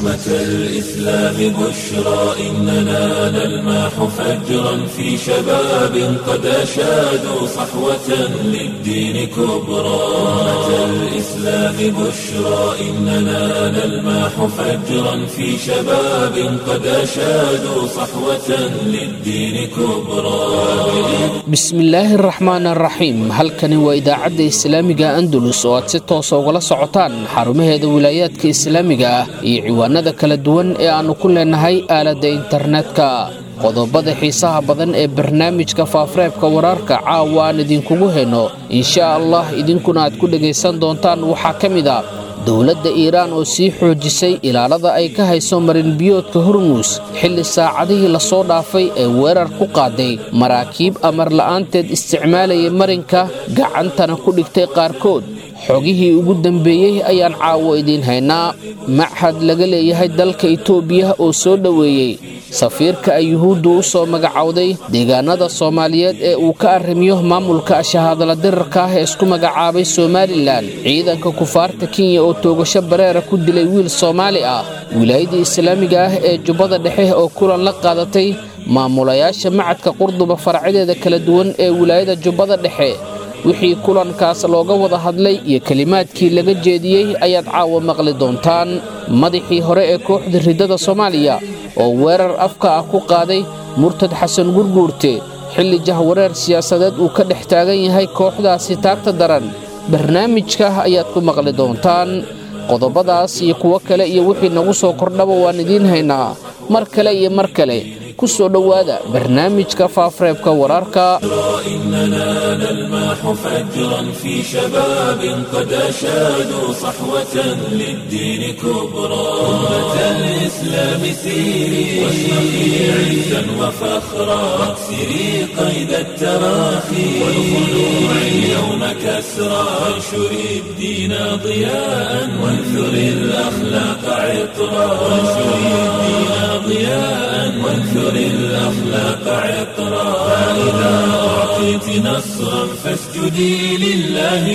أمة الإسلام بشرى إننا نلمح فجرا في شباب قد أشادوا صحوة للدين كبرى أمة الإسلام بشرى إننا نلمح فجرا في شباب قد أشادوا صحوة للدين كبرى bismillaahi araxmaan araxiim halkani waa idaacadda islaamiga andalus oo aad si toosa ugala socotaan xarumaheeda wilaayaadka islaamiga ah iyo ciwaanada kala duwan ee aannu ku leenahay aaladda internetka qodobada xiisaha badan ee barnaamijka faafareebka wararka caawa aan idinkugu hayno insha allah idinkuna aad ku dhegaysan doontaan waxaa ka mid a dowladda iiraan oo sii xoojisay ilaalada ay ka hayso marinbiyoodka hormuus xilli saacadihii lasoo dhaafay ee weerar ku qaaday maraakiib amar la'aanteed isticmaalaya marinka gacantana ku dhigtay qaarkood xogihii ugu dambeeyey ayaan caawo idiin haynaa machad laga leeyahay dalka itoobiya oo soo dhoweeyey safiirka ay yuhuuddu u soo magacowday deegaanada soomaaliyeed ee uu ka arrimiyo maamulka shahaadala dirarka ah ee isku magacaabay somalilan ciidanka kufaarta kenya oo toogasho bareera ku dilay wiil soomaali ah wilaayadii islaamiga ah ee jubbada dhexe oo kulan la qaadatay maamulayaasha macadka qurduba faracyadeeda kala duwan ee wilaayada jubbada dhexe wixii kulankaas looga wada hadlay iyo kelimaadkii laga jeediyey ayaad caawa maqli doontaan madaxii hore ee kooxda riddada soomaaliya oo weerar afka ah ku qaaday murtad xasan gurguurte xilli jahwareer siyaasadeed uu ka dhex taagan yahay kooxdaasi taagta daran barnaamijka ayaad ku maqli doontaan qodobadaas iyo kuwo kale iyo wixii nagu soo kordhaba waan idiin haynaa mar kale iyo mar kale ku soo dhowaada barnaamijka faafareebka wararka إننا نلمح فجرا في شباب قد أشادوا صحوة للدين كبرى أمة الإسلام سيري واشرقي عزا وفخرا واكسري قيد التراخي والخلوع اليوم كسرى وانشري الدين ضياء وانثري الأخلاق عطرا وانشري الدين ضياء وانثري الأخلاق عطرا فإذا أعطيت نصرا فاسجدي لله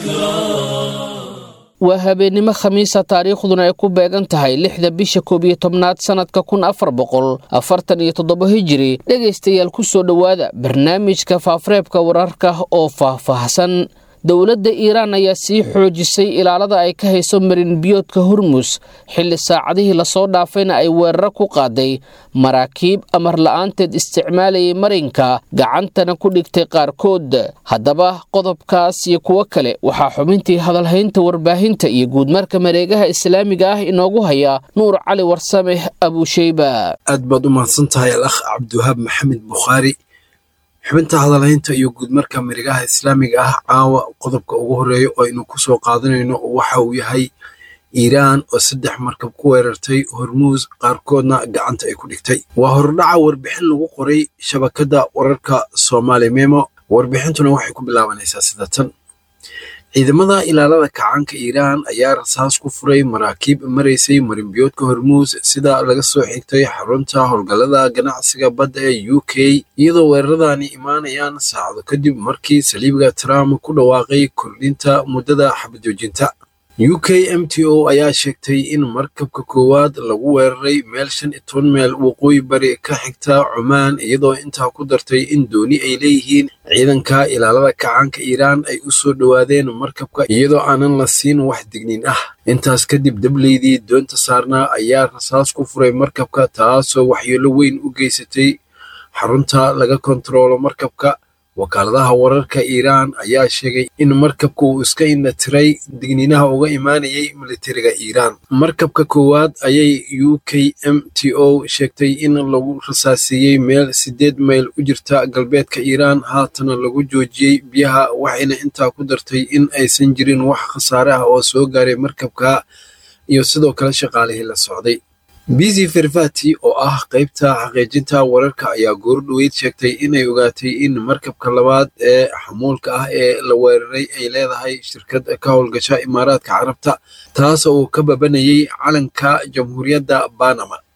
شكرا waa habeennimo khamiisa taariikhduna ay ku beegan tahay lixda bisha koob iyo tobnaad sannadka kun afar boqol afartan iyo toddoba hijiri dhegaystayaal ku soo dhowaada barnaamijka faafareebka wararka oo faahfaahsan dowladda iiraan ayaa sii xoojisay ilaalada ay ka hayso marinbiyoodka hormus xilli saacadihii lasoo dhaafayna ay weeraro ku qaaday maraakiib amar la'aanteed isticmaalayay marinka gacantana ku dhigtay qaarkood haddaba qodobkaas iyo kuwo kale waxaa xubintii hadalhaynta warbaahinta iyo guudmarka mareegaha islaamiga ah inoogu haya nuur cali warsame abuusheyba aad baad u mahadsan tahay al akh cabdiwahaab maxamed bukhaari xubinta hadalhaynta iyo guudmarka marigaha islaamiga ah caawa qodobka ugu horeeya oo aynu ku soo qaadanayno waxa uu yahay iiraan oo saddex markab ku weerartay hormuus qaarkoodna gacanta ay ku dhigtay waa hordhaca warbixin lagu qoray shabakadda wararka soomaali memo warbixintuna waxay ku bilaabanaysaa sida tan ciidamada ilaalada kacaanka iiraan ayaa rasaas ku furay maraakiib maraysay marinbiyoodka hormuus sida laga soo xigtay xarunta howlgallada ganacsiga badda ee u k iyadoo weeraradani imaanayaan saacado kadib markii saliibiga trump ku dhawaaqay kordhinta muddada xabadjoojinta u k m t o ayaa sheegtay in markabka koowaad lagu weeraray meel shan iyo toban meel waqooyi bari ka xigta cumaan iyadoo intaa ku dartay in dooni ay leeyihiin ciidanka ilaalada kacaanka iiraan ay u soo dhowaadeen markabka iyadoo aanan la siin wax digniin ah intaas kadib dableydii doonta saarnaa ayaa rasaas ku furay markabka taasoo waxyeelo weyn u geysatay xarunta laga kontaroolo markabka wakaaladaha wararka iiraan ayaa sheegay in markabka uu iska indhatiray digniinaha uga imaanayay militariga iiraan markabka koowaad ayay u k m t o sheegtay in lagu rasaasiiyey meel siddeed mayl u jirta galbeedka iiraan haatana lagu joojiyey biyaha waxayna intaa ku dartay in aysan jirin wax khasaare ah oo soo gaaray markabka iyo sidoo kale shaqaalihii la socday bizi fervati oo ah qaybta xaqiijinta wararka ayaa goordhoweyd sheegtay inay ogaatay in markabka labaad ee xamuulka ah ee la weeraray ay leedahay shirkad ka howlgasha imaaraadka carabta taas oo ka babanayay calanka jamhuuriyadda banama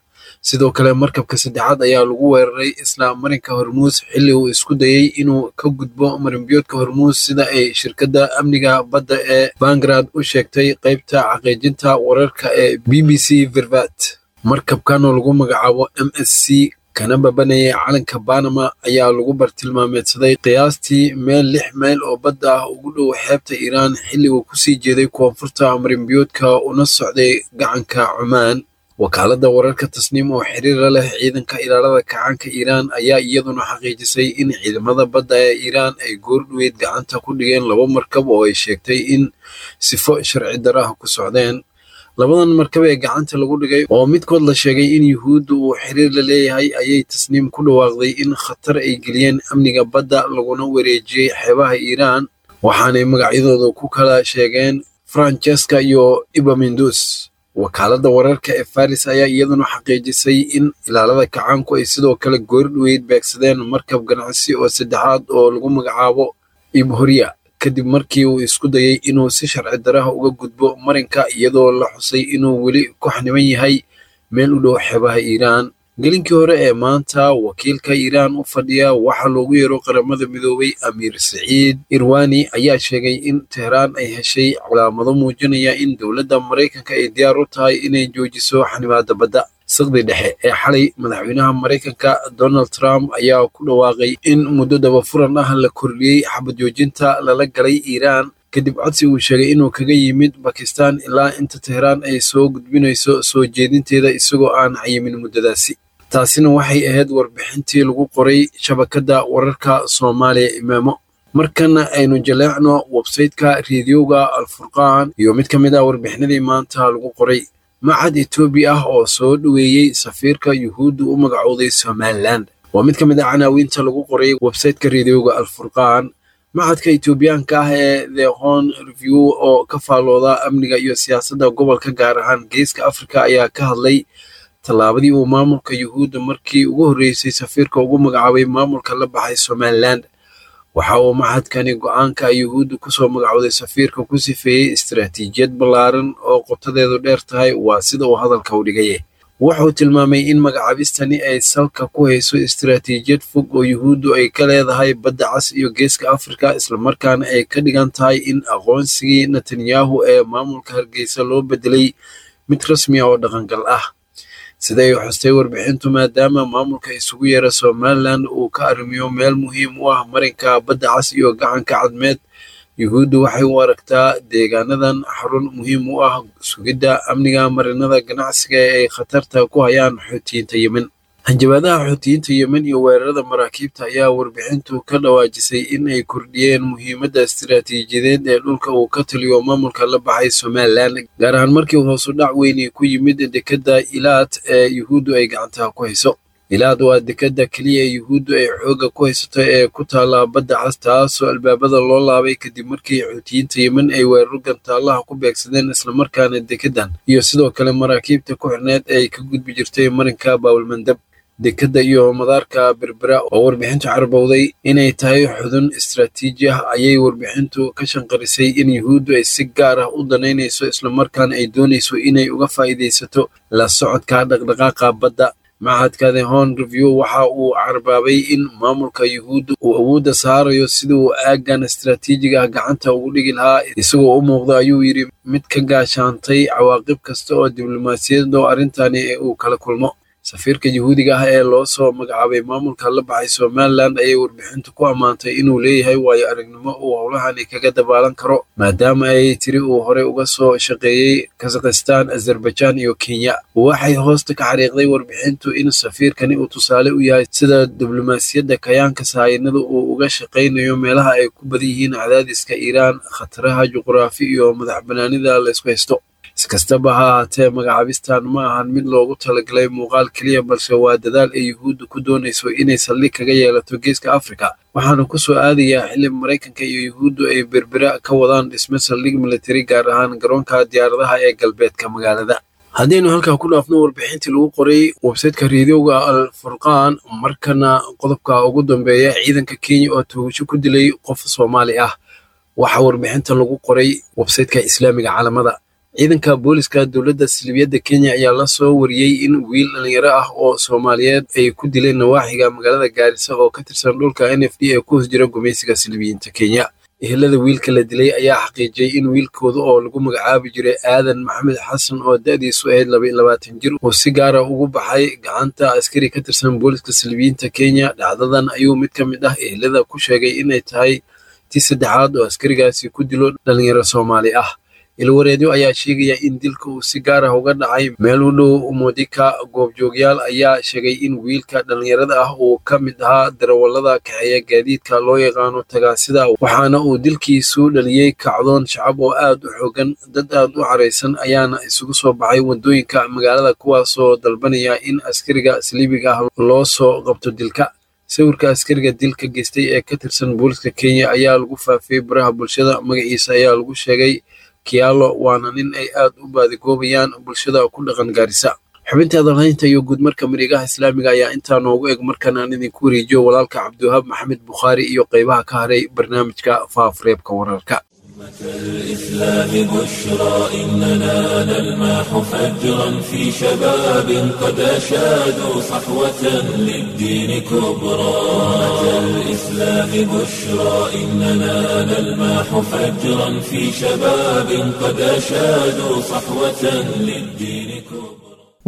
sidoo kale markabka saddexaad ayaa lagu weeraray isla marinka hormuus xilli uu isku dayey inuu ka gudbo marinbiyoodka hormuus sida ay shirkadda amniga badda ee bangrad u sheegtay qaybta xaqiijinta wararka ee b b c vervat markabkan oo lagu magacaabo m s c kana babanayay calanka banama ayaa lagu bartilmaameedsaday qiyaastii meel lix mayl oo badda ah ugu dhow xeebta iiraan xilli uu kusii jeeday koonfurta marinbiyoodka una socday gacanka cumaan wakaaladda wararka tasniim oo xiriira leh ciidanka ilaalada kacaanka iiraan ayaa iyaduna xaqiijisay in ciidamada badda ee iiraan ay goordhoweyd gacanta ku dhigeen laba markab oo ay sheegtay in sifo sharci daraha ku socdeen labadan markab ee gacanta lagu dhigay oo midkood la sheegay in yuhuudda uu xiriir la leeyahay ayay tasniim ku dhawaaqday in khatar ay geliyeen amniga badda laguna wareejiyey xeebaha iiraan waxaanay magacyadooda ku kala sheegeen francesca iyo ibamindus wakaaladda wararka ee faris ayaa iyaduna xaqiijisay in ilaalada kacaanku ay sidoo kale goordhoweyd beegsadeen markab ganacsi oo saddexaad oo lagu magacaabo ibhoriya kadib markii uu isku dayey inuu si sharci daraha uga gudbo marinka iyadoo la xusay inuu weli ku xaniban yahay meel u dhow xeebaha iiraan gelinkii hore ee maanta wakiilka iiraan u fadhiya waxaa loogu yeero qaramada midoobay amiir saciid irwani ayaa sheegay in tehraan ay heshay calaamado muujinaya in dowladda maraykanka ay diyaar u tahay inay joojiso xanibaadda badda saqdi dhexe ee xalay madaxweynaha maraykanka donald trump ayaa ku dhawaaqay in muddo dabafuran ah la kordhiyey xabad joojinta lala galay iiraan kadib codsi uu sheegay inuu kaga yimid bakistan ilaa inta tehraan ay soo gudbinayso soo jeedinteeda isagoo aan cayimin muddadaasi taasina waxay ahayd warbixintii lagu qoray shabakadda wararka soomaaliya imaamo markana aynu jaleecno websayteka reediyoga alfurqaan iyo mid ka mid ah warbixinadii maanta lagu qoray macad etoobiya ah oo soo dhoweeyey safiirka yuhuudda u magacooday somalilan waa mid ka mid ah canaawiinta lagu qoray websayteka reediyoga alfurqaan macadka etoobiyaanka ah ee the hon review oo ka faallooda amniga iyo siyaasadda gobolka gaar ahaan geeska afrika ayaa ka hadlay tallaabadii uu maamulka yuhuudda markii ugu horreysay safiirka ugu magacaabay maamulka la baxay somalilan waxa uu maxadkani go-aanka yuhuudda kusoo magacooday safiirka ku sifeeyey istaraatiijiyad ballaaran oo qotadeedu dheer tahay waa sida uu hadalka u dhigaye wuxuu tilmaamay in magacaabistani ay salka ku hayso istaraatiijiyad fog oo yuhuuddu ay ka leedahay badda cas iyo geeska afrika islamarkaana ay ka dhigan tahay in aqoonsigii netanyahu ee maamulka hargeysa loo bedelay mid rasmi ah oo dhaqangal ah siday xustay warbixintu maadaama maamulka isugu yeera somalilan uu ka arrimiyo meel muhiim u ah marinka badda cas iyo gacanka cadmeed yuhuuddu waxay u aragtaa deegaanadan xarun muhiim u ah sugidda amniga marinada ganacsiga ee ay khatarta ku hayaan xuutiyiinta yemen hanjabaadaha xuutiyiinta yemen iyo weerarada maraakiibta ayaa warbixintu ka dhawaajisay in ay kordhiyeen muhiimadda istiraatiijiyadeed ee dhulka uu ka taliyo maamulka la baxay somalilan gaar ahaan markii hoosu dhac weyni ku yimid dekedda ilaad ee yuhuuddu ay gacantaha ku hayso ilaad waa dekedda keliya ee yuhuuddu ay xoogga ku haysato ee ku taalla badda cas taasoo albaabada loo laabay kadib markii xuutiyiinta yemen ay weeraro gantaallaha ku beegsadeen islamarkaana dekeddan iyo sidoo kale maraakiibta ku xirneed ay ka gudbi jirtay marinka baawulmandab dekedda iyo madaarka berbera oo warbixintu carbowday inay tahay xudun istaraatiiji ah ayay warbixintu ka shanqarisay in yuhuuddu ay si gaar ah u danaynayso islamarkaana ay doonayso inay uga faa'iidaysato la socodka dhaqdhaqaaqa badda macadka the hon review waxa uu carbaabay in maamulka yuhuudda uu awoodda saarayo sida uu aaggan istaraatiijiga ah gacanta ugu dhigi lahaa isagoo u muuqda ayuu yidhi mid ka gaashaantay cawaaqib kasta oo diblomaasiyad oo arrintani uu kala kulmo safiirka yuhuudiga ah ee loo soo magacaabay maamulka la baxay somalilan ayay warbixintu ku ammaantay inuu leeyahay waayo aragnimo uu howlahani kaga dabaalan karo maadaama ay tiri uu horey uga soo shaqeeyey kazakhistan azerbaijan iyo kenya waxay hoosta ka xariiqday warbixintu in safiirkani uu tusaale u yahay sida diblomaasiyadda kayaanka sahayanada uu uga shaqaynayo meelaha ay ku badan yihiin cadaadiska iiraan khataraha juqraafi iyo madax banaanida laysku haysto iskastaba ha ahaatee magacaabistan ma ahan mid loogu talagalay muuqaal keliya balse waa dadaal ay yuhuudda ku doonayso inay saldhig kaga yeelato geeska afrika waxaana ku soo aadayaa xili maraykanka iyo yuhuuddu ay berbera ka wadaan dhisme saldhig militari gaar ahaan garoonka diyaaradaha ee galbeedka magaalada haddaynu halkaa ku dhaafno warbixintii lagu qoray websayteka reediyoga al furqaan markana qodobka ugu dambeeya ciidanka kenya oo tuugasho ku dilay qof soomaali ah waxaa warbixinta lagu qoray websayteka islaamiga caalamada ciidanka booliska dowladda silibiyadda kenya ayaa la soo wariyey in wiil dhalinyaro ah oo soomaaliyeed ay ku dileen nawaaxiga magaalada gaarisa oo ka tirsan dhulka n f d ee ku hoos jira gumaysiga silibiyiinta kenya ehelada wiilka la dilay ayaa xaqiijiyey in wiilkooda oo lagu magacaabi jiray aadan maxamed xasan oo da'diisu ahayd laba iyo labaatan jir uu si gaara ugu baxay gacanta askari ka tirsan booliska silibiyiinta kenya dhacdadan ayuu mid ka mid ah ehelada ku sheegay inay tahay tii saddexaad oo askarigaasi ku dilo dhalinyaro soomaali ah ilwareedyo ayaa sheegaya in dilka uu si gaar ah uga dhacay meel u dhow modika goobjoogyaal ayaa sheegay in wiilka dhalinyarada ah uu ka mid ahaa darawallada kaxeeya gaadiidka loo yaqaano tagaasida waxaana uu dilkiisu dhaliyey kacdoon shacab oo aad u xoogan dad aad u caraysan ayaana isugu soo baxay waddooyinka magaalada kuwaasoo dalbanaya in askariga saliibiga ah loo soo qabto dilka sawirka askariga dilka geystay ee ka tirsan booliska kenya ayaa lagu faafiyey baraha bulshada magaciisa ayaa lagu sheegay kiyaalo waana nin ay aad u baadigoobayaan bulshada ku dhaqan gaarisa xubinta adalhaynta iyo guudmarka marigaha islaamiga ayaa intaa noogu eg markan aan idinku wareejiyo walaalka cabdiwahaab maxamed bukhaari iyo qaybaha ka haray barnaamijka faafureebka wararka الإسلام بشرى إننا نلمح فجرا في شباب قد أشادوا صحوة للدين كبرى الإسلام بشرى إننا نلمح فجرا في شباب قد أشادوا صحوة للدين كبرى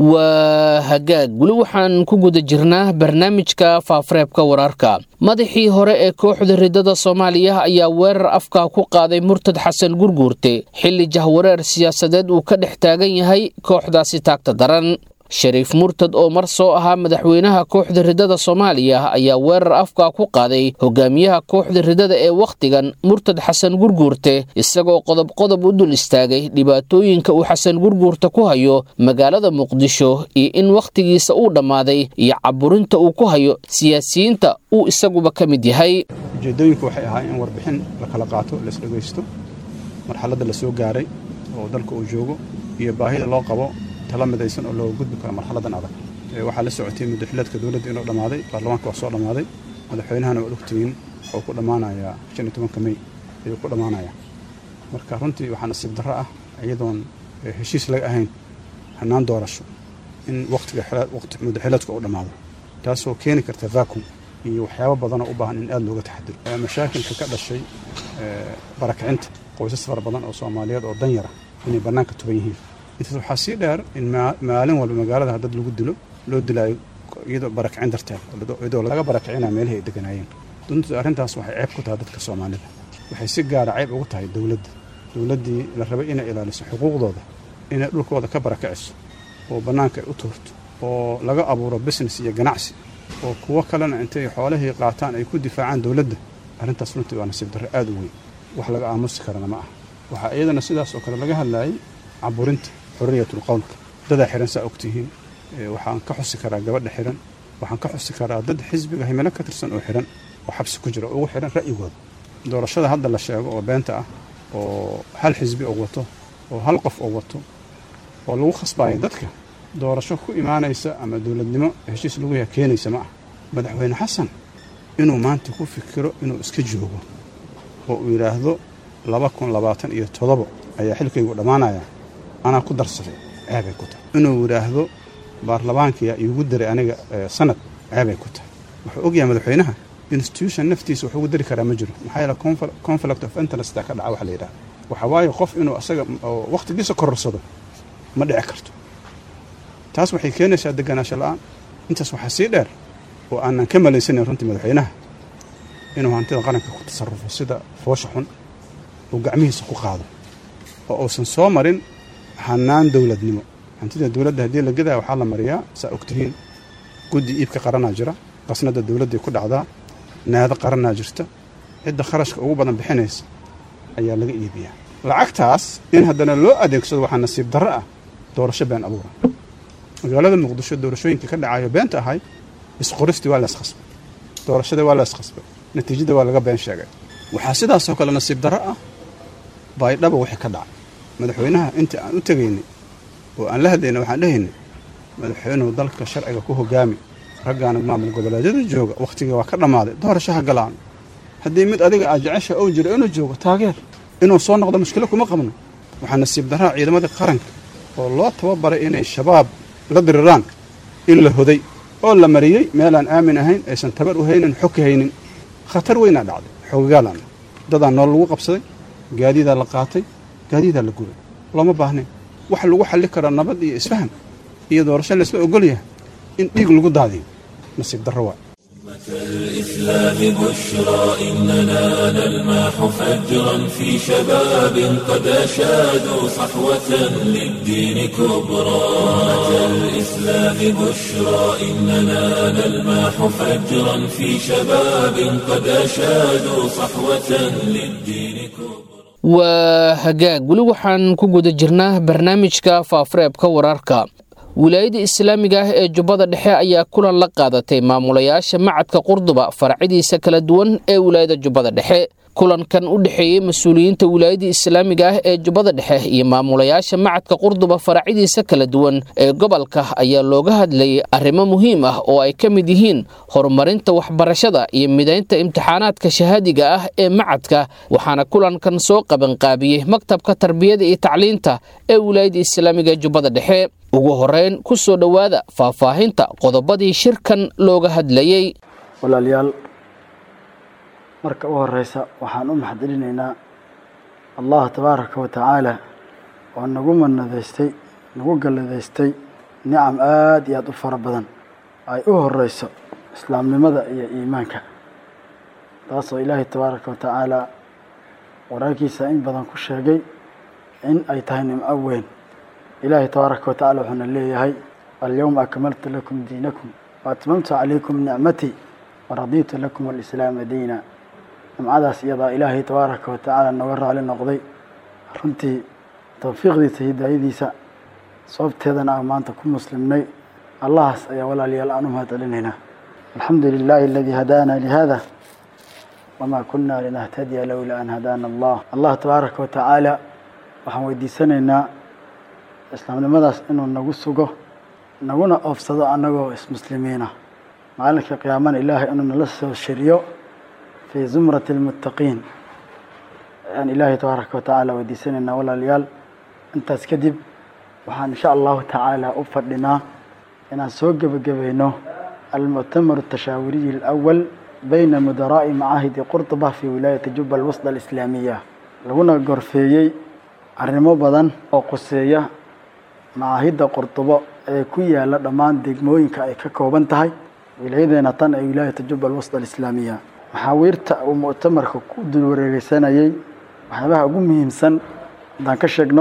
waa hagaag weli waxaan ku guda jirnaa barnaamijka faafareebka wararka madaxii hore ee kooxda ridada soomaaliya ayaa weerar afkaa ku qaaday murtad xasan gurguurte xilli jahwareer siyaasadeed uu ka dhex taagan yahay kooxdaasi taagta daran shariif murtad oo mar soo ahaa madaxweynaha kooxda ridada soomaaliya ayaa weerar afkaa ku qaaday hogaamiyaha kooxda ridada ee wakhtigan murtad xasan gurguurte isagoo qodob qodob u dul istaagay dhibaatooyinka uu xasan gurguurte ku hayo magaalada muqdisho iyo in wakhtigiisa uu dhammaaday iyo caburinta uu ku hayo siyaasiyiinta uu isaguba ka mid yahay ujeeddooyinku waxay ahaa in warbixin la kala qaato laisdhegaysto marxaladda la soo gaaray oo dalka uu joogo iyo baahida loo qabo tala midaysan oo looga gudbi karo marxaladan adag waxaa la socotay muddaxileedka dowladda inuu dhammaaday baarlamaanka waa soo dhammaaday madaxweynahana waad ogtihiin wuxuu ku dhammaanayaa shan iyo tobanka mey ayuu ku dhammaanayaa marka runtii waxaa nasiib darro ah iyadoon heshiis laga ahayn hannaan doorasho in waqtiga waqti muddaxileedku uu dhammaado taasoo keeni karta vacuum iyo waxyaabo badanoo u baahan in aad looga taxadiro mashaakilka ka dhashay barakicinta qoysas fara badan oo soomaaliyeed oo danyara inay bannaanka tuban yihiin intaas waxaa sii dheer in maalin walba magaalada dad lagu dilo loo dilaayo iyadoo barakicin darteed iyadoo laga barakicinayo meelihii ay deganaayeen dunta arrintaas waxay ceeb ku tahay dadka soomaalida waxay si gaara ceeb ugu tahay dowladda dowladdii la rabay inay ilaaliso xuquuqdooda inay dhulkooda ka barakiciso oo bannaanka ay u tuurto oo laga abuuro business iyo ganacsi oo kuwo kalena intay xoolihii qaataan ay ku difaacaan dowladda arrintaas runtii waa nasiib darro aad u weyn wax laga aamusi karana ma aha waxaa iyadana sidaas oo kale laga hadlaayay caburinta xorriyatul qowlka dadaa xihan saa ogtihiin waxaan ka xusi karaa gabadha xihan waxaan ka xusi karaa dad xisbiga himilo ka tirsan oo xihan oo xabsi ku jira oo ugu xihan ra'yigooda doorashada hadda la sheego oo beenta ah oo hal xisbi oo wato oo hal qof oo wato oo lagu khasbaayo dadka doorasho ku imaanaysa ama dowladnimo heshiis lagu yaha keenaysa ma ah madaxweyne xasan inuu maanta ku fikiro inuu iska joogo oo uu yidhaahdo laba kun labaatan iyo todobo ayaa xilkaygu dhammaanaya anaa ku darsaday ceebay ku tahay inuu yidhaahdo baarlamaankiyaa iigu daray aniga sanad ceebay ku tahay wuxuu ogyahay madaxweynaha institution naftiisa wax ugu dari karaa ma jiro maxaa yeele conflict of interesta ka dhaca waxa la yidhaha waxa waaye qof inuu asaga wakhtigiisa kororsado ma dhici karto taas waxay keenaysaa deganaansho la'aan intaas waxaa sii dheer oo aanan ka malaysanayn runtii madaxweynaha inuu hantida qaranka ku tasarrufo sida foosha xun uu gacmihiisa ku qaado oo uusan soo marin hannaan dowladnimo hantida dowladda haddii la gadaya waxaa la mariyaa saa ogtihiin guddi iibka qaranaa jira qasnada dowladday ku dhacdaa naado qaranaa jirta cidda kharashka ugu badan bixinaysa ayaa laga iibiyaa lacagtaas in haddana loo adeegsado waxaa nasiib darro ah doorasho been abuura magaalada muqdisho doorashooyinka ka dhacayo beenta ahay isqoristii waa layskhasbay doorashadii waa layskhasbay natiijada waa laga been sheegay waxaa sidaasoo kale nasiib darro ah baydhaba wixii ka dhacay madaxweynaha intii aan u tegaynay oo aan la hadlaynay waxaan dhehaynay madaxweynuhu dalka sharciga ku hogaami raggaana maamul goboleedyada jooga wakhtigii waa ka dhammaaday doorasho ha galaan haddii mid adiga aad jecesha ou jiro inuu joogo taageer inuu soo noqdo mushkilo kuma qabno waxaa nasiib daraa ciidamadii qaranka oo loo tababaray inay shabaab la diriraan in la hoday oo la mariyey meelaan aamin ahayn aysan tabar u haynin xoki haynin khatar weynaa dhacday xoogagaalaan dadaa nool lagu qabsaday gaadiidaa la qaatay gaadiidaa la gubay looma baahnayn waxa lagu xalli karaa nabad iyo isfaham iyo doorasho laysla ogol yahay in dhiig lagu daadiyo nasiib darro waa الإسلام بشرى إننا نلمح فجرا في شباب قد أشادوا صحوة للدين كبرى الإسلام بشرى إننا نلمح فجرا في شباب قد أشادوا صحوة للدين كبرى waa hagaag weli waxaan ku guda jirnaa barnaamijka faafureebka wararka wilaayada islaamiga ah ee jubbada dhexe ayaa kulan la qaadatay maamulayaasha macadka qurduba faracyadiisa kala duwan ee wilaayada jubbada dhexe kulankan u dhexeeyey mas-uuliyiinta wilaayada islaamiga ah ee jubbada dhexe iyo maamulayaasha macadka qurduba faracyadiisa kala duwan ee gobolka ayaa looga hadlayay arrimo muhiim ah oo ay ka mid yihiin horumarinta waxbarashada iyo midaynta imtixaanaadka shahaadiga ah ee macadka waxaana kulankan soo qabanqaabiyey maktabka tarbiyada iyo tacliinta ee wilaayada islaamiga ee jubbada dhexe ugu horeyn ku soo dhowaada faahfaahinta qodobadii shirkan looga hadlayey walaalayaal marka u horeysa waxaan u maxadcelinaynaa allah tabaaraka wa tacaala oo nagu manadaystay nagu galladaystay nicam aada iyo aada u fara badan ay u horeyso islaamnimada iyo iimaanka taasoo ilaahay tabaaraka wa tacaala wararkiisa in badan ku sheegay in ay tahay nimco weyn ilaahay tabaaraka wa tacala wuxuuna leeyahay alyowma akmaltu lakum diinakum wa atmamtu calaykum nicmatii waradiitu lakum alislaama diina nimcadaas iyadaa ilaahay tabaaraka wa tacaala nooga raali noqday runtii tawfiiqdiisa hidaayadiisa sababteedana aan maanta ku muslimnay allahaas ayaa walaalayaal aan u mahad celinaynaa alxamdu lilaahi aladii hadaana lihada wamaa kunna linahtadiya lowlaa an hadaana allah allah tabaaraka wa tacaala waxaan weydiisanaynaa islaamnimadaas inuu nagu sugo naguna oofsado annagoo ismuslimiina maalinka qiyaamana ilaahay inuu nala soo shiriyo fii zumrati almuttaqiin ayaan ilaahay tabaaraka wa tacaala weydiisanaynaa walaalayaal intaas kadib waxaan insha allahu tacaala u fadhinaa inaan soo gebagabayno almuctamar atashaawiriyi alawal bayna mudaraa'i macaahidi qurtuba fii wilaayati juba alwasda alislaamiya laguna gorfeeyey arrimo badan oo quseeya macaahidda qurdubo ee ku yaala dhammaan degmooyinka ay ka kooban tahay wilaayadeena tan ee wilaayata juba alwasda alislaamiya maxaawiirta uu muctamarka ku dul wareegeysanayey waxyaabaha ugu muhiimsan haddaan ka sheegno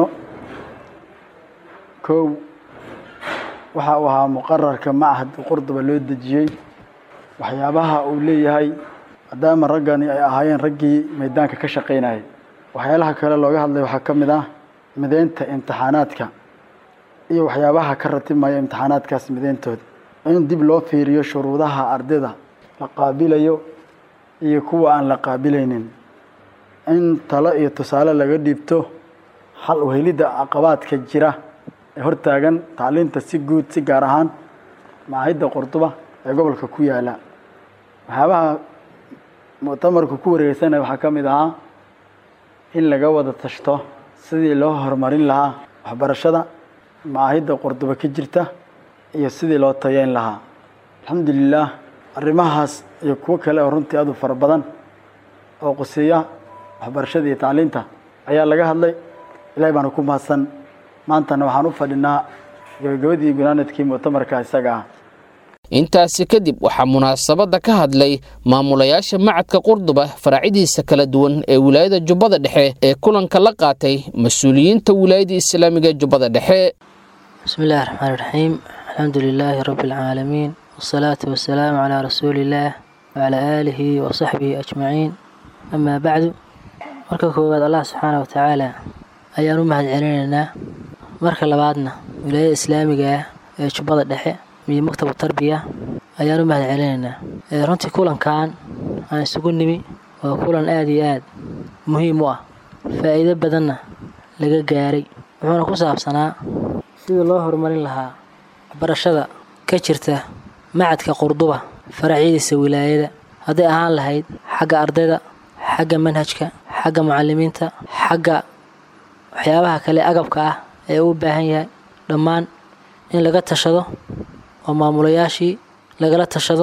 kow waxa uu ahaa muqararka machadka qurduba loo dejiyey waxyaabaha uu leeyahay maadaama raggani ay ahaayeen raggii maydaanka ka shaqaynayay waxyaalaha kale looga hadlay waxaa ka mid ah mideynta imtixaanaadka iyo waxyaabaha ka ratibmaya imtixaanaadkaas mideyntooda in dib loo fiiriyo shuruudaha ardayda la qaabilayo iyo kuwa aan la qaabilaynin in talo iyo tusaale laga dhiibto xal uhelidda caqabaadka jira ee hortaagan tacliinta si guud si gaar ahaan macaahidda qurduba ee gobolka ku yaala waxyaabaha muctamarku ku wareegeysanaya waxaa ka mid ahaa in laga wada tashto sidii loo horumarin lahaa waxbarashada macaahidda qurduba ka jirta iyo sidii loo tayeyn lahaa alxamdulilaah arrimahaas iyo kuwo kale oo runtii aad u fara badan oo quseeya waxbarashada iyo tacliinta ayaa laga hadlay ilahay baana ku mahadsan maantana waxaan u fadhinaa gabagabadii gunaanadkii muctamarka isaga ah intaasi kadib waxaa munaasabadda ka hadlay maamulayaasha macadka qurduba faracyadiisa kala duwan ee wilaayada jubbada dhexe ee kulanka la qaatay mas-uuliyiinta wilaayada islaamiga ee jubbada dhexe بسم الله الرحمن الرحيم الحمد لله رب العالمين والصلاة والسلام على رسول الله وعلى آله وصحبه أجمعين أما بعد marka koowaad allah subxaana watacaala ayaan u mahad celinaynaa marka labaadna wilaayada islaamiga ah ee jubbada dhexe iyo maktabu tarbiya ayaan u mahad celinaynaa runtii kulankan aan isugu nimi waa kulan aada iyo aad muhiim u ah faa'iido badanna laga gaaray wuxuuna ku saabsanaa sidii loo horumarin lahaa waxbarashada ka jirta macadka qurduba faracyadiisa wilaayada hadday ahaan lahayd xagga ardayda xagga manhajka xagga mucalimiinta xagga waxyaabaha kale agabka ah ee uu baahan yahay dhammaan in laga tashado oo maamulayaashii lagala tashado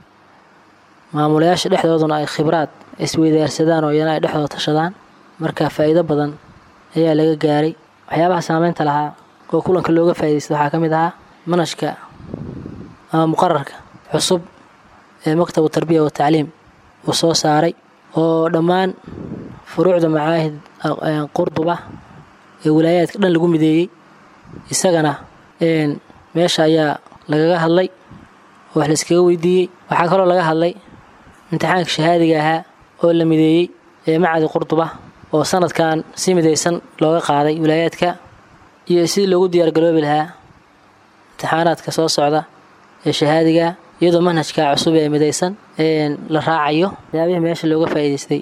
maamulayaasha dhexdooduna ay khibraad isweydaarsadaan oo iyana ay dhexdooda tashadaan marka faa'iido badan ayaa laga gaaray waxyaabaha saameynta lahaa oo kulanka looga faa'iidaysta waxaa ka mid ahaa manhajka ama muqararka cusub ee maktabu tarbiya wa tacliim uu soo saaray oo dhammaan furuucda macaahid qurduba ee wilaayaadka dhan lagu mideeyey isagana meesha ayaa lagaga hadlay oo wax layskaga weydiiyey waxaa kaloo laga hadlay imtixaanka shahaadiga ahaa oo la mideeyey ee macadi qurduba oo sanadkan si midaysan looga qaaday wilaayaadka iyo sidii loogu diyaargaroobi lahaa imtixaanaadka soo socda ee shahaadiga iyadoo manhajka cusub ee midaysan la raacayo waxyaabihii meesha looga faa'iidaystay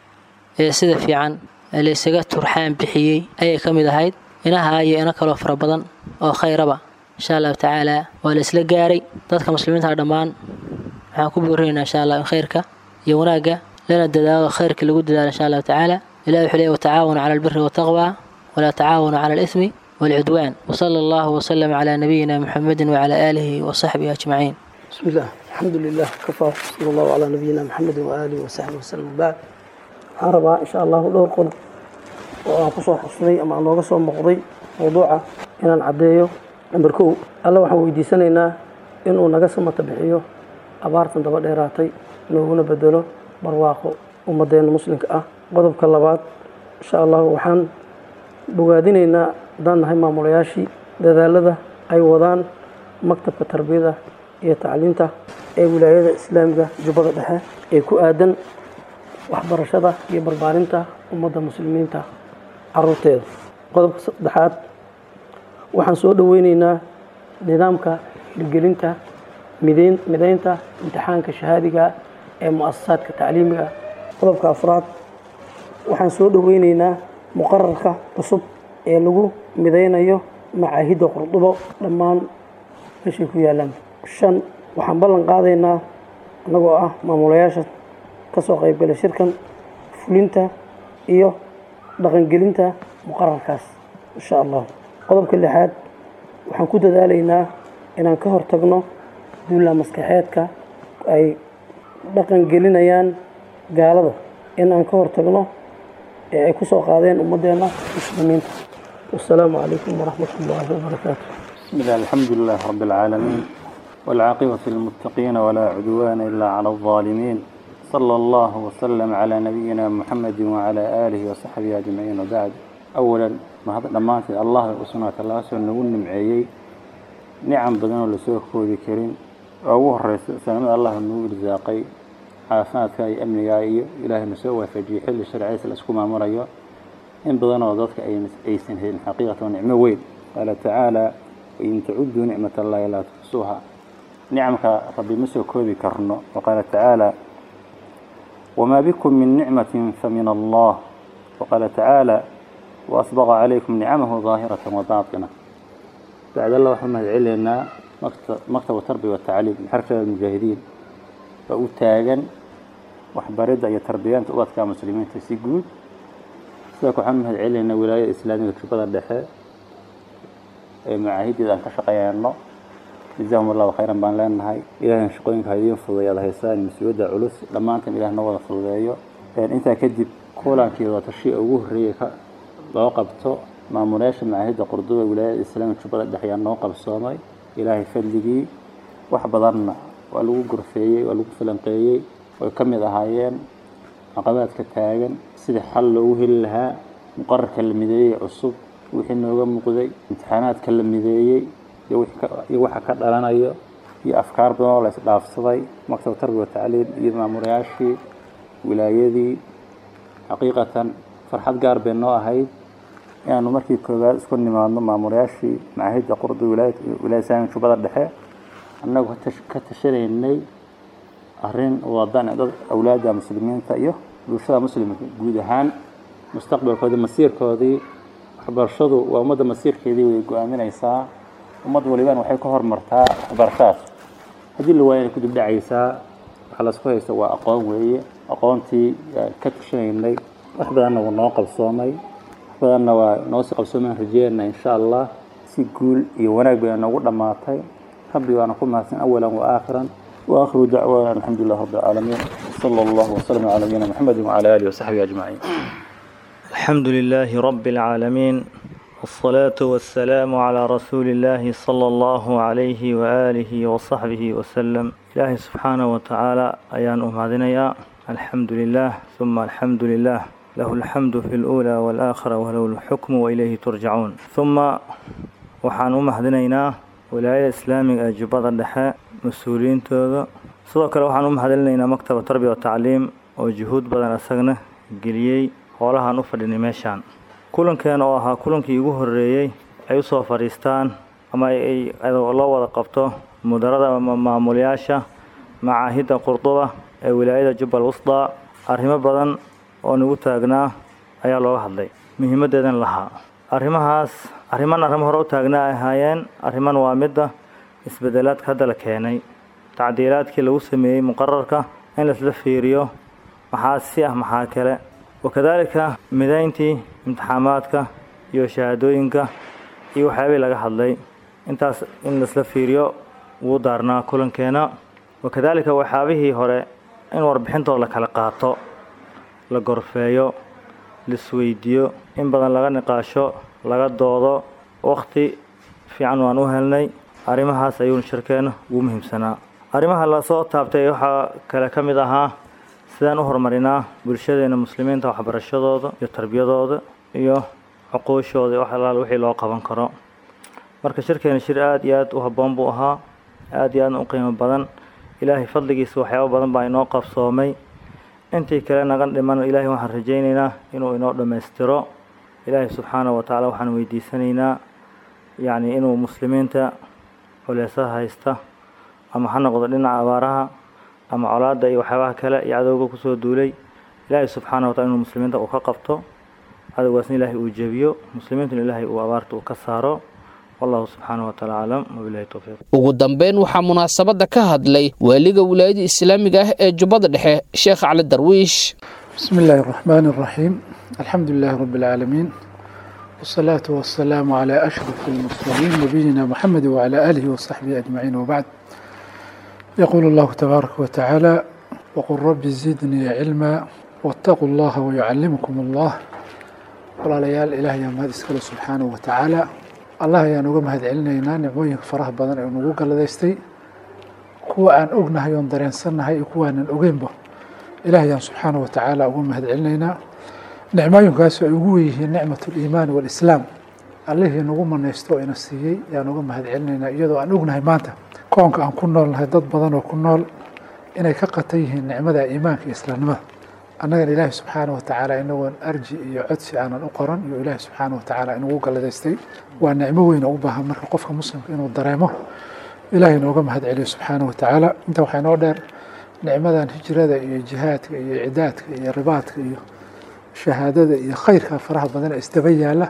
ee sida fiican laysaga turxaan bixiyey ayay ka mid ahayd inaha iyo ino kaloo fara badan oo khayraba insha allahu tacaala waa la isla gaaray dadka muslimiinta dhammaan waxaan ku boorinaynaa insha allah in khayrka iyo wanaagga lana dadaalo khayrka lagu dadaalo insha allahu tacaala ilahi wuxuu leeyahy watacaawanu cala albiri waltaqwa walaa tacaawanu cala alismi والعدوان وصلى الله وسلم على نبينا محمد وعلى آله وصحبه أجمعين بسم الله الحمد لله كفى صلى الله على نبينا محمد وآله وصحبه وسلم بعد waxaan rabaa insha allahu dhowr qodob oo aan kusoo xusnay ama aan nooga soo muuqday mawduuca inaan caddeeyo namber kow alla waxaan weydiisanaynaa inuu naga samata bixiyo abaartan daba dheeraatay nooguna bedelo barwaaqo ummaddeena muslimka ah qodobka labaad insha allahu waxaan bogaadinaynaa haddaan nahay maamulayaashii dadaalada ay wadaan maktabka tarbiyada iyo tacliinta ee wilaayada islaamiga jubbada dhexe ee ku aadan waxbarashada iyo barbaarinta ummadda muslimiinta caruurteeda qodobka saddexaad waxaan soo dhoweyneynaa nidaamka hirgelinta mideyn mideynta imtixaanka shahaadiga ee mu-asasaadka tacliimiga qodobka afraad waxaan soo dhoweyneynaa muqararka cusub ee lagu mideynayo macaahidda qurdubo dhammaan meeshay ku yaalaan shan waxaan ballan qaadaynaa annagoo ah maamulayaasha ka soo qaybgalay shirkan fulinta iyo dhaqangelinta muqararkaas insha allah qodobka lixaad waxaan ku dadaalaynaa inaan ka hortagno duulla maskaxeedka ay dhaqangelinayaan gaalada in aan ka hortagno ee ay ku soo qaadeen ummaddeena muslimiinta والسلام عليكم ورحمة الله وبركاته بسم الله الحمد لله رب العالمين والعاقبة للمتقين ولا عدوان إلا على الظالمين صلى الله وسلم على نبينا محمد وعلى آله وصحبه أجمعين وبعد أولا ما هذا لما الله وسنة الله سنة نقول نمعيي نعم بدنا لسوق كودي كريم أوه الرئيس سلام الله النور رزاقي عافات كاي أمني جاي إلهي نسوى فجي حل الشرعي سلسكم أمريو إن بدنا وضعك أي أيسن هي الحقيقة ونعمة وين قال تعالى وإن تعدوا نعمة الله لا تحصوها نعمك ربي مسو كودي كرنو وقال تعالى وما بكم من نعمة فمن الله وقال تعالى وأسبغ عليكم نعمه ظاهرة وباطنة بعد الله محمد علينا مكتب التربية والتعليم حركة المجاهدين فأتاجا وحبرد أي تربيان تؤدى كمسلمين تسيقود سيكو محمد علينا ولاية إسلامية كبدا الدحاء معاهد إذا كشقيانا جزاهم الله خيرا بان لنا هاي إلهي شقوينك هايدين فضيا هيسان مسؤولة علوس لما أنتم إله نوضا فضيا يعني أنت كدب كولا كيضا تشيء أوه ريكا لو قبتو ما مناش معاهد قردوة ولاية الإسلام شبه الدحيان نوقف الصومي إلهي فلقي وحبضرنا ولو قرفيي ولو فلنقيي ويكمل هايين عقبات كتاغن سيدي حل وهل لها مقرر كلمدي عصب وحين نوغا مقدي امتحانات كلمدي iyo waxa ka dhalanayo iyo afkaar badan oo la isdhaafsaday maktab tarbiya tacliin iyo maamulayaashii wilaayadii xaqiiqatan farxad gaar bay noo ahayd inaanu markii koowaad isku nimaadno maamulayaashii macaahidda qurdu wilaayada islaamika jubbada dhexe annagu ka tashanaynay arrin wadan dad awlaadda muslimiinta iyo bulshada muslimka guud ahaan mustaqbalkoodii masiirkoodii waxbarashadu waa ummadda masiirkeedii way go-aaminaysaa ummad walibaan waxay ka hormartaa waxbarashadaas haddii la waayana kudib dhacaysaa waxaa laisku haysta waa aqoon weeye aqoontii ka tashanaynay wax badanna wuu noo qabsoomay badanna waa noo sii qabsoomaan rajeynaa insha allah si guul iyo wanaag bay noogu dhammaatay rabbi baana ku mahadsan awalan wa aakhiran واخر دعوانا الحمد لله رب العالمين صلى الله وسلم على نبينا محمد وعلى اله وصحبه اجمعين الحمد لله رب العالمين والصلاة والسلام على رسول الله صلى الله عليه وآله وصحبه وسلم إلهي سبحانه وتعالى أيان أمهدنيا الحمد لله ثم الحمد لله له الحمد في الأولى والآخرة وله الحكم وإليه ترجعون ثم وحان أمهدنينا ولاية إسلامي أجباد الدحاء مسؤولين تودا sidoo kale waxaan u mahadcelinaynaa maktaba tarbiya wa tacliim oo juhuud badan isagana geliyey hoolahaan u fadhinay meeshaan kulankeena oo ahaa kulankii ugu horreeyey ay u soo fadhiistaan ama ay loo wada qabto mudarada maamulayaasha macaahidda qurduba ee wilaayada jubbal wusdaa arrimo badan oo nagu taagnaa ayaa looga hadlay muhiimaddeedan lahaa arrimahaas arriman arrimo hore u taagnaa ay ahaayeen arriman waa midda isbeddelaadka hadda la keenay tacdiilaadkii lagu sameeyey muqararka in laisla fiiriyo maxaa si ah maxaa kale wakadaalika midayntii imtixaamaadka iyo shahaadooyinka iyo waxyaabihii laga hadlay intaas in laisla fiiriyo wuu daarnaa kulankeena wakadaalika waxyaabihii hore in warbixintooda la kala qaato la gorfeeyo laisweydiiyo in badan laga niqaasho laga doodo wakhti fiican waan u helnay arrimahaas ayuuna shirkeena ugu muhiimsanaa arrimaha lasoo taabtay waxaa kale ka mid ahaa sidaan u horumarinaa bulshadeena muslimiinta waxbarashadooda iyo tarbiyadooda iyo cuquushooda wax alaal wixii loo qaban karo marka shirkeena shir aada iyo aada u habboon buu ahaa aada iyo aadna u qiimo badan ilaahay fadligiisa waxyaabo badan baa inoo qabsoomay intii kale naga dhiman ilaahay waxaan rajaynaynaa inuu inoo dhammaystiro ilaahay subxaanahu wa tacaala waxaan weydiisanaynaa yacni inuu muslimiinta culeysaha haysta ama ha noqdo dhinaca abaaraha ama colaadda iyo waxyaabaha kale iyo cadowga kusoo duulay ilaahay subxaana wa tacala inuu muslimiinta uu ka qabto cadowgaasna ilaahay uu jebiyo muslimiintuna ilaahay uu abaarta uu ka saaro wallahu subxaana wa taala aclam wabilahi towfiiq ugu dambeyn waxaa munaasabadda ka hadlay waaliga wilaayada islaamiga ah ee jubbada dhexe sheekh cali darwiish بسم الله الرحمن الرحيم الحمد لله رب العالمين والصلاة والسلام على أشرف المرسلين نبينا محمد وعلى آله وصحبه أجمعين وبعد يقول الله تبارك وتعالى وقل رب زدني علما واتقوا الله ويعلمكم الله ولا ليال إله يا مهد اسكال سبحانه وتعالى الله يا نوغا مهد علينا نعموين فرح بدن أو نوغا لديستي كوا أن أغنى يون درين سنة هاي كوا أن أغين به إله يا سبحانه وتعالى أغنى مهد علينا نعموين كاسو أغويه نعمة الإيمان والإسلام الله يا نوغا من يستوى نسيي يا نوغا مهد علينا يدو أن أغنى مانتا koonka aan ku noolnahay dad badan oo ku nool inay ka qatan yihiin nicmada iimaanka iyo islaamnimada annagana ilaahi subxaana watacaala inagoon arji iyo codsi aanan u qoran iyo ilaahi subxaana watacaala inugu galladaystay waa nicmo weyn oo u baahan marka qofka muslimka inuu dareemo ilaahay inooga mahad celiyo subxaana watacaala inta waxaa inoo dheer nicmadan hijrada iyo jihaadka iyo cidaadka iyo ribaadka iyo shahaadada iyo khayrka faraha badan ee isdaba yaala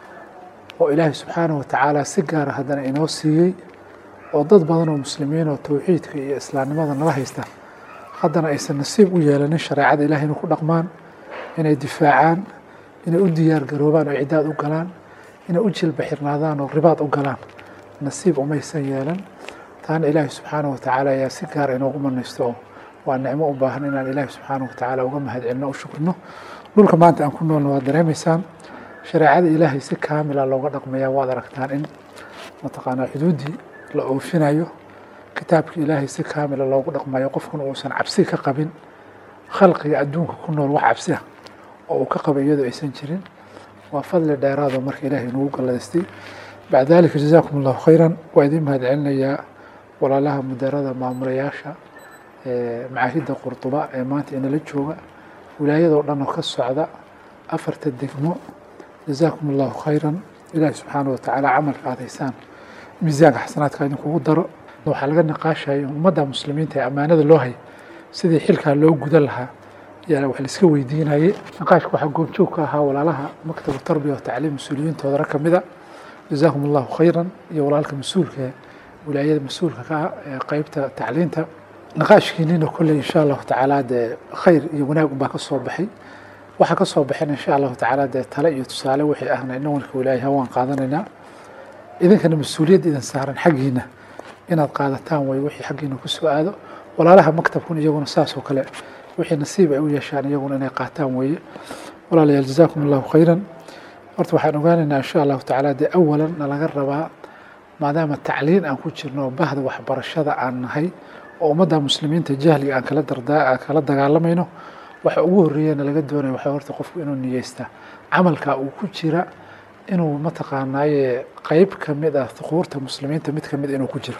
oo ilaahay subxaana watacaala si gaara haddana inoo siiyey oo dad badan oo muslimiin oo towxiidka iyo islaamnimada nala haysta haddana aysan nasiib u yeelanin shareecada ilahay inay ku dhaqmaan inay difaacaan inay u diyaar garoobaan oo cidaad u galaan inay u jilba xirnaadaan oo ribaad u galaan nasiib umaysan yeelan taana ilaahi subxaana watacaala ayaa si gaara inoogu manaysto oo waa nicmo u baahan inaan ilaahi subxaana watacaala uga mahad celino u shukrino dhulka maanta aan ku noolna waad dareemaysaan shareecada ilaahay si kaamila looga dhaqmaya waad aragtaan in mataqaanaa xuduuddii la oofinayo kitaabka ilaahay si kaamila loogu dhaqmayo qofkuna uusan cabsi ka qabin khalqiga adduunka ku nool wax cabsi ah oo uu ka qabay iyadoo aysan jirin waa fadli dheeraado marka ilaahay nagu galladaystay bacda dalika jazaakum allahu khayran waa idiin mahad celinayaa walaalaha mudarada maamulayaasha macaahidda qurduba ee maanta inala jooga wilaayadoo dhan oo ka socda afarta degmo jazaakum allahu khayran ilaahi subxaana watacaala camalka aad haysaan miisaanka xasanaadka idinkugu daro waxaa laga niqaashaya ummadda muslimiinta ee ammaanada loo hay sidii xilkaa loo gudan lahaa yaa wax laiska weydiinayay niqaashka waxaa goobjoog ka ahaa walaalaha maktabu tarbiya wa tacliim mas-uuliyiintooda rag ka mid a jazaakum allahu khayran iyo walaalka mas-uulka ee wilaayada mas-uulka ka ah ee qeybta tacliinta niqaashkiinina kolley insha allahu tacaala dee khayr iyo wanaag unbaa ka soo baxay waxaa ka soo baxeen insha allahu tacaala dee tale iyo tusaale wixii ahna inawanka ilaahay waan qaadanaynaa idinkana mas-uuliyad idin saaran xaggiina inaad qaadataan way wixii xaggiina ku soo aado walaalaha maktabkun iyaguna saas oo kale wixii nasiib ay u yeeshaan iyaguna inay qaataan weeye walaalayaal jazaakum allahu khayran horta waxaan ogaanaynaa insha allahu tacaala dee awalan nalaga rabaa maadaama tacliin aan ku jirno bahda waxbarashada aan nahay oo ummadda muslimiinta jahliga aan kala dardaa aan kala dagaalamayno waxa ugu horreeyana laga doonaya waxaa horta qofku inuu niyeystaa camalka uu ku jira inuu mataqaanaaye qeyb ka mid ah thuquurta muslimiinta mid ka mid inuu ku jiro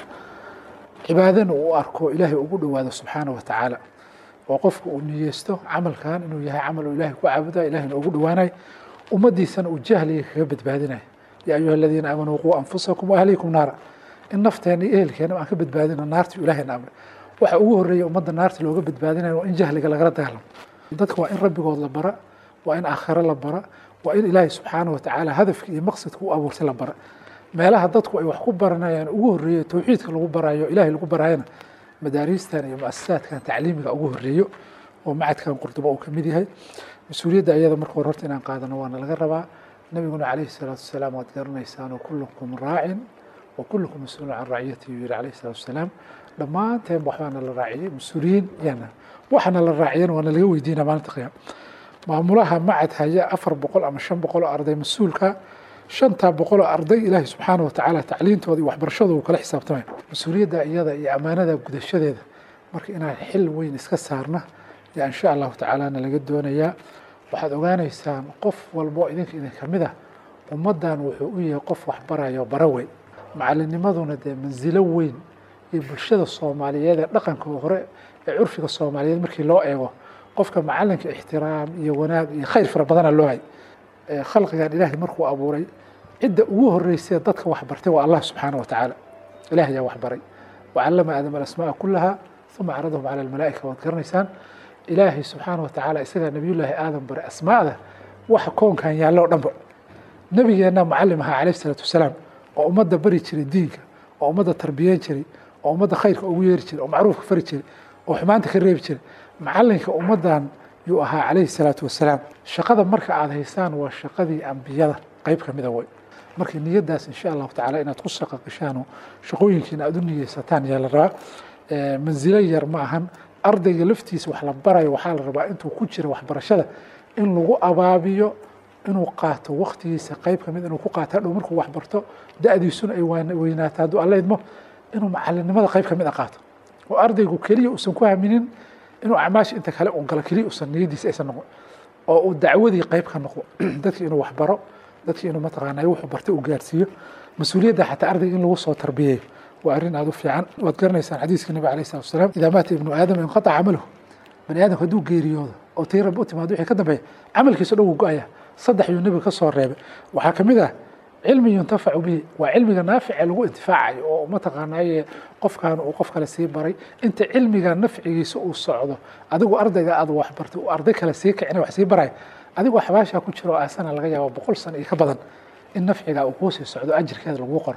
cibaadana uu arko ilaahay ugu dhowaado subxaana wa tacaala oo qofku uu niyeysto camalkan inuu yahay camal uu ilaahay ku caabuda ilahayna ugu dhowaanayo ummaddiisana uu jahliga kaga badbaadinayo yaa ayuha aladiina aamanuu quu anfusakum waahliikum naara in nafteena iyo ehelkeena aan ka badbaadino naartii ilaahayna amray waxa ugu horreeya ummadda naarta looga badbaadinayo waa in jahliga lagala dagaalamo dadka waa in rabbigood la bara waa in aakhiro la bara waa in ilaahay subxaana wa tacaala hadafka iyo maqsadka u abuurtay la bara meelaha dadku ay wax ku baranayaan ugu horreeyo towxiidka lagu barayo ilaahay lagu barayana madaariistan iyo muasasaadkan tacliimiga ugu horreeyo oo macadkan qurduba uu kamid yahay mas-uuliyadda ayada marka hore horta inaan qaadano waana laga rabaa nabiguna calayhi salaatu wasalaam waad garanaysaan kullukum raacin wa kullukum mas-uulun can raaciyatihi yiri calayhi salaatu wasalaam dhammaanteen waxbaana la raaciyey mas-uuliyiin yaana waxaana la raaciyana waana laga weydiina maalinta qiyaama maamulaha macad haya afar boqol ama shan boqol oo arday mas-uulka shantaa boqol oo arday ilaahay subxaana wa tacaala tacliintooda iyo waxbarashadooda uu kala xisaabtamaya mas-uuliyadda iyada iyo ammaanada gudashadeeda marka inaan xil weyn iska saarna yaa insha allahu tacaalana laga doonayaa waxaad ogaanaysaan qof walbo idinka idin kamid ah ummaddan wuxuu u yahay qof waxbarayo bara weyn macalinimaduna dee mansilo weyn iyo bulshada soomaaliyeed ee dhaqanka hore ee curfiga soomaaliyeed markii loo eego qofka macalinka ixtiraam iyo wanaag iyo khayr fara badana loo hay khalqigan ilaahay markuu abuuray cidda ugu horeysay dadka waxbartay waa allah subxaana wa tacaala ilaah ayaa waxbaray wacallama aadama alasmaaa kullaha uma caradahum cala almalaa'ika waad garanaysaan ilaahay subxaana wa tacaala isagaa nabiyullaahi aadam baray asmaa'da waxa koonkan yaallo o dhanba nabigeenna mucalim ahaa calayhi salaatu wasalaam oo ummadda bari jiray diinka oo ummadda tarbiyeyn jiray oo ummadda khayrka ugu yeeri jiray oo macruufka fari jiray oo xumaanta ka reebi jiray macalinka ummaddan yuu ahaa calayhi salaatu wasalaam shaqada marka aada haysaan waa shaqadii ambiyada qeyb ka mida wey marka niyaddaas insha allahu tacaala inaad ku shaqa gashaano shaqooyinkiina aada u niyeysataan yaa la rabaa mansilo yar ma ahan ardayga laftiisa wax la barayo waxaa la rabaa intuu ku jira waxbarashada in lagu abaabiyo inuu qaato waktigiisa qeyb ka mid inuu ku qaato hadhow markuu waxbarto da-diisuna ay weynaato hadduu alla idmo inuu macalinimada qeyb ka mid a qaato oo ardaygu keliya uusan ku haminin inuu acmaasha inta kale un galo keliya uusan niyadiisa aysan noqon oo uu dacwadii qeyb ka noqdo dadki inuu waxbaro dadki inuu mataqaanay wuxuu bartay uu gaarsiiyo mas-uuliyadda xataa ardayga in lagu soo tarbiyeeyo waa arrin aada u fiican waad garanaysaan xadiiska nabi alayh salatu wasalaam idaa maata ibnu aadam inqataca camaluhu bani aadamku hadduu geeriyoodo oo tii rabbi u timaado wixii ka dambeeya camalkiisa dhan wuu go-aya saddex yuu nebiga ka soo reebay waxaa ka mid ah cilmi yuntafacu bihi waa cilmiga naafice lagu intifaacayo oo mataqaanaaye qofkan uu qof kale sii baray inta cilmiga nafcigiisa uu socdo adigu ardayga aad waxbartay uu arday kale sii kicina wax sii baraya adigoo xabaashaa ku jiro oo aasana laga yaabo boqol sano iyo ka badan in nafciga uu kuu sii socdo ajirkeeda lagu qoro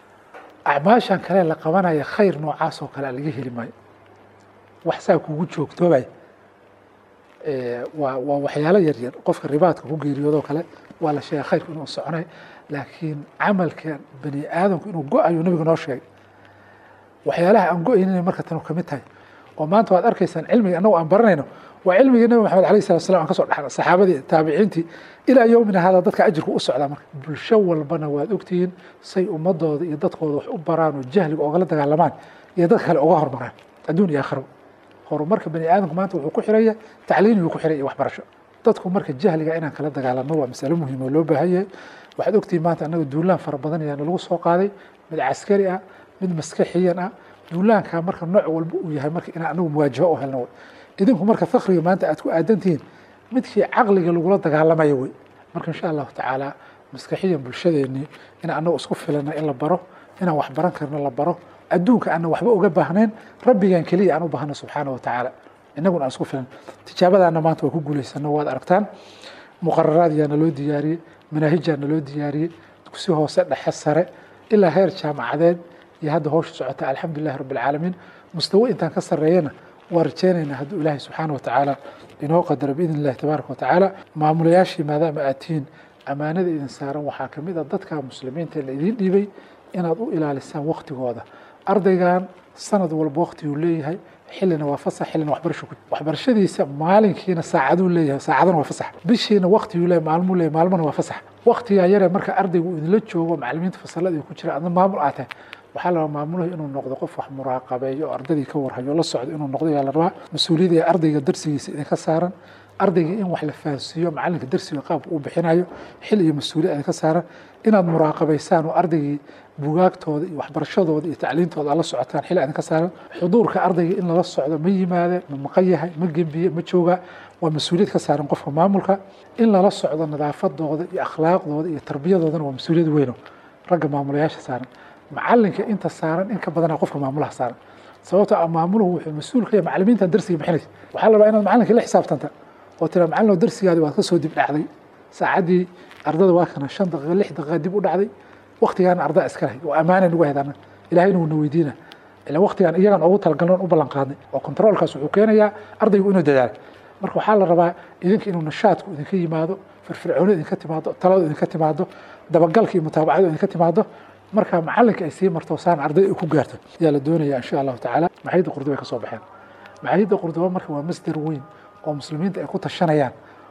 acmaashan kale la qabanaya khayr noocaas oo kale laga heli maayo wax saa kugu joogtoobay waa waa waxyaalo yaryar qofka ribaadka ku geeriyoodoo kale waa la sheegay khayrku inuu soconay laakiin camalka bani aadamku inuu go-ayo nabiga noo sheegay waxyaalaha aan go-aynin marka tanu kamid tahay oo maanta waad arkaysaan cilmiga annagu aan baranayno waa cilmigii nabi maxamed alayh salatu salam aan kasoo dhexna saxaabadii taabiciintii ilaa yowmina hada dadka ajirku u socdaa marka bulsho walbana waad ogtihiin say ummadooda iyo dadkooda wax u baraan oo jahliga ogala dagaalamaan iyo dad kale uga hormaraan adduun iyo aakhiraba horumarka bani aadamku maanta wuxuu ku xiraya tacliin yuu ku xiray iyo waxbarasho dadku marka jahliga inaan kala dagaalano waa masalo muhiim oo loo baahan yahay waxaad ogtihiin maanta annaga duulaan fara badan ayaana lagu soo qaaday mid caskari ah mid maskaxiyan ah duulaankaa marka nooc walba uu yahay marka inaan anagu muwaajaho u helno wey idinku marka fakriga maanta aad ku aadantihiin midkii caqliga lagula dagaalamayo wey marka insha allahu tacaala maskaxiyan bulshadeenii in anagu isku filana in la baro inaan wax baran karno la baro adduunka aanan waxba uga baahnayn rabbigan keliya aan u baahno subxaana wa tacaala inaguna aan isku filan tijaabadaana maanta waa ku guulaysano waad aragtaan muqararaad yaana loo diyaariyey manaahijaana loo diyaariyey dugsi hoose dhexe sare ilaa heer jaamacadeed iyo hadda howsha socota alxamdulilahi rabbi alcaalamiin mustawo intaan ka sarreeyana waa rajeynaynaa hadduu ilaahay subxaana wa tacaala inoo qadaro biidn illahi tabaaraka wa tacaala maamulayaashii maadaama aad tihiin ammaanada idin saaran waxaa ka mid a dadka muslimiinta la idiin dhiibay inaad u ilaalisaan waktigooda ardaygan sanad walba waktiguu leeyahay xillina waa fasax xillina waxbarasho ku waxbarashadiisa maalinkiina saacaduu leeyahay saacadana waa fasax bishiina waktiguu leeyahay maalmuu leeyahay maalmana waa fasax waktigaa yare marka ardaygu uu idinla joogo macallimiinta fasalada ku jira adna maamul aad tahay waxaa la rabaa maamuluhu inuu noqdo qof wax muraaqabeeyo oo ardadii ka warhayo la socdo inuu noqdo yaa la rabaa mas-uuliyadda ee ardayga darsigiisa idinka saaran ardayga in wax la fahansiiyo macalinka darsiga qaabka uu bixinayo xil iyo mas-uuliyad idinka saaran inaad muraaqabaysaan oo ardaygii bugaagtooda iyo waxbarashadooda iyo tacliintooda aad la socotaan xil idinka saaran xuduurka ardayga in lala socdo ma yimaade ma maqan yahay ma gembiye ma jooga waa mas-uuliyad ka saaran qofka maamulka in lala socdo nadaafadooda iyo akhlaaqdooda iyo tarbiyadoodana waa mas-uuliyad weyno ragga maamulayaasha saaran macalinka inta saaran in ka badana qofka maamulaha saaran sababtoo ah maamuluhu wuxuu mas-uul ka yahay macallimiintan darsiga bixinaysa waxaa la rabaa inaad macalinka la xisaabtanta oo tira macallin oo darsigaadi waad ka soo dib dhacday saacaddii ardada waa kana shan daqiiqa lix daqiiqa dib u dhacday waktigaana ardaa iska lahay oo ammaana nagu haydana ilahayna wuuna weydiina ila waktigaan iyagan ugu talagalnoon u ballan qaadnay oo controolkaas wuxuu keenayaa ardaygu inuu dadaalo marka waxaa la rabaa idinka inuu nashaadku idinka yimaado firfircooni idinka timaado taladu idinka timaado dabagalka iyo mutaabacadu idinka timaado marka macalinka ay sii marto saan arday ay ku gaarto ayaa la doonaya insha allahu tacaala maxayadda qurduba ay ka soo baxeen maxayadda qurduba marka waa masdar weyn oo muslimiinta ay ku tashanayaan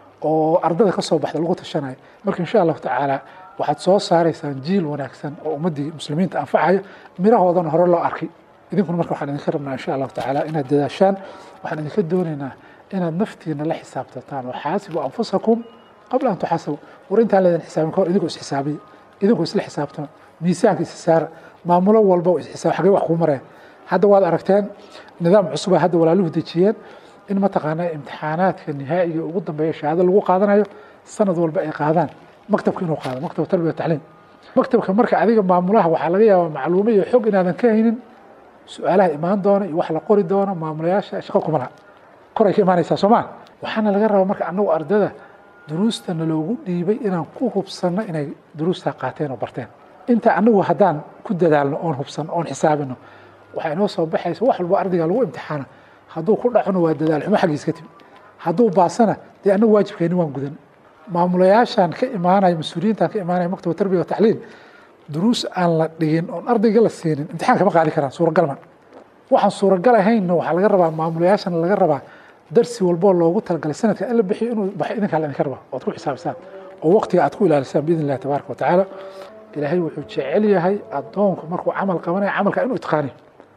oo ardada ka soo baxda lagu tashanayo marka insha allahu tacaala waxaad soo saaraysaan jiil wanaagsan oo ummaddii muslimiinta anfacaya mirahoodana hore loo arkay idinkuna marka waxaan idinka rabnaa insha allahu tacaala inaad dadaashaan waxaan idinka doonaynaa inaad naftiina la xisaabtataan waxaasibu anfusakum qabla an tuxaasabu war intaan leedin xisaabin ka hor idinkoo isxisaabiya idinkoo isla xisaabtama miisaanka isa saara maamulo walba oo isxisaab xagee wax kuu mareen hadda waad aragteen nidaam cusuba hadda walaaluhu dejiyeen in mataqaanaa imtixaanaadka nihaa'iga ugu dambeeya shahaado lagu qaadanayo sanad walba ay qaadaan maktabka inuu qaado maktabka tarbiya tacliim maktabka marka adiga maamulaha waxaa laga yaabaa macluumo iyo xog inaadan ka haynin su-aalaha imaan doona iyo wax la qori doono maamulayaasha shaqo kuma laha koray ka imaanaysaa soo maa waxaana laga rabaa marka annagu ardada duruustana loogu dhiibay inaan ku hubsanno inay duruustaa qaateen oo barteen inta annagu haddaan ku dadaalno oon hubsanno oon xisaabino waxaa inoo soo baxaysa wax walba ardayga lagu imtixaana hadduu ku dhacona waa dadaal xumo xaggiis ka timi hadduu baasana dee annagu waajibkeeni waan gudan maamulayaashan ka imaanaya mas-uuliyiintan ka imaanaya maktaba tarbiya wa tacliim duruus aan la dhigin oon ardayga la siinin imtixaan kama qaadi karaan suuragal ma waxaan suuragal ahaynna waxaa laga rabaa maamulayaashan laga rabaa darsi walboo loogu talagalay sanadka in la bixiyo inuu baxo idinkaa la idinka rabaa oad ku xisaabisaan oo waqtiga aad ku ilaalisaan biidn illahi tabaaraka wa tacaala ilaahay wuxuu jecel yahay addoonku markuu camal qabanayo camalka inuu itqaaniyo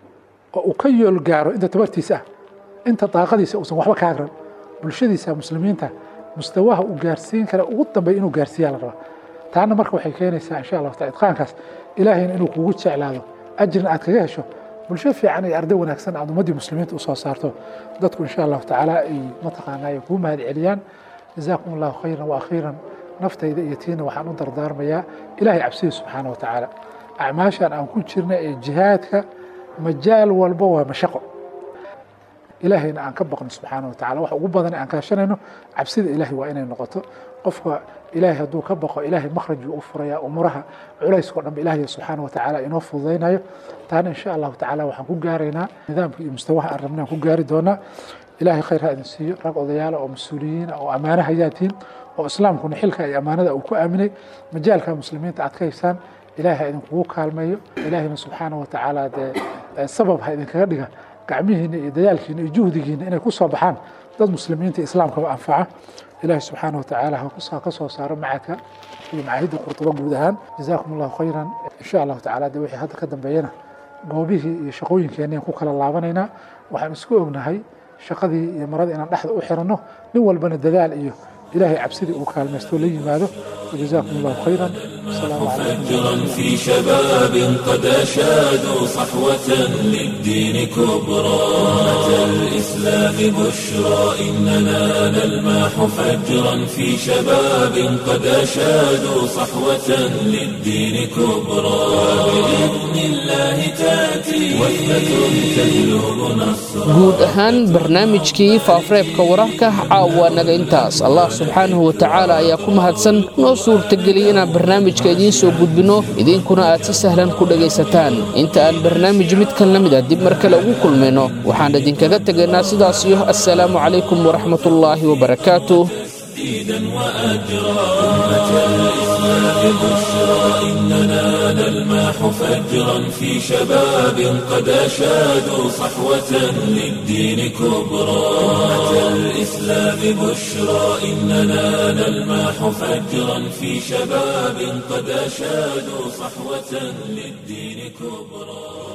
oo uu ka yool gaaro inta tabartiisa ah inta daaqadiisa uusan waxba ka agran bulshadiisa muslimiinta mustawaha uu gaarsiin kara ugu dambeeya inuu gaarsiiyaa la rabaa taana marka waxay keenaysaa insha allahu taala itqaankaas ilaahayna inuu kugu jeclaado ajrina aad kaga hesho bulsho fiican iyo arday wanaagsan aad ummaddii muslimiinta usoo saarto dadku insha allahu tacaala ay mataqaanaa ay kuu mahad celiyaan jazaakum allahu khayran wa akhiiran naftayda iyo tiina waxaan u dardaarmayaa ilaahay cabsida subxaana wa tacaala acmaashan aan ku jirna ee jihaadka majaal walba waa mashaqo ilaahayna aan ka baqno subxaana wa tacala wax ugu badan aan kaashanayno cabsida ilaahay waa inay noqoto qofka ilaahay hadduu ka baqo ilaahay makhraj buu u furayaa umuraha culayskao dhanba ilaahay subxaana wa tacaala inoo fududaynayo taana insha allahu tacaala waxaan ku gaaraynaa nidaamka iyo mustawaha aan rabnay aan ku gaari doonaa ilaahay khayr ha idin siiyo rag odayaala oo mas-uuliyiina oo ammaano hayaatiin oo islaamkuna xilka iyo ammaanada uu ku aaminay majaalka muslimiinta aad ka haysaan ilaahay ha idinkugu kaalmeeyo ilaahayna subxaana wa tacaala dee sabab ha idinkaga dhiga gacmihiina iyo dadaalkiina iyo juhdigiina inay ku soo baxaan dad muslimiinta islaamkaba anfaca ilaahay subxaana wa tacaala ha ka soo saaro macadka iyo macaahidda qurtuba guud ahaan jazaakum allahu khayran insha allahu tacaala dee wixii hadda ka dambeeyana goobihii iyo shaqooyinkeennian ku kala laabanaynaa waxaan isku ognahay shaqadii iyo maradii inaan dhexda u xiranno nin walbana dadaal iyo إلهي عبسدي وكالمستو لي ماذا وجزاكم الله خيرا والسلام عليكم فجرا في شباب قد أشادوا صحوة للدين كبرى أتى الإسلام بشرى إننا نلماح فجرا في شباب قد أشادوا صحوة للدين كبرى وبإذن الله تأتي وثبة تجلب نصرا guud ahaan barnaamijkii faafareebka wararka caawa naga intaas allah subxaanahu wa tacaala ayaa ku mahadsan noo suurtageliyey inaan barnaamijka idiin soo gudbinno idinkuna aad si sahlan ku dhegaysataan inta aan barnaamij midkan la mid ah dib mar kale ugu kulmayno waxaan idinkaga tegaynaa sidaas iyo assalaamu calaykum waraxmatullaahi wabarakaatuh تسديدا وأجرا أمة الإسلام بشرى إننا نلمح فجرا في شباب قد أشادوا صحوة للدين كبرى أمة الإسلام بشرى إننا نلمح فجرا في شباب قد أشادوا صحوة للدين كبرى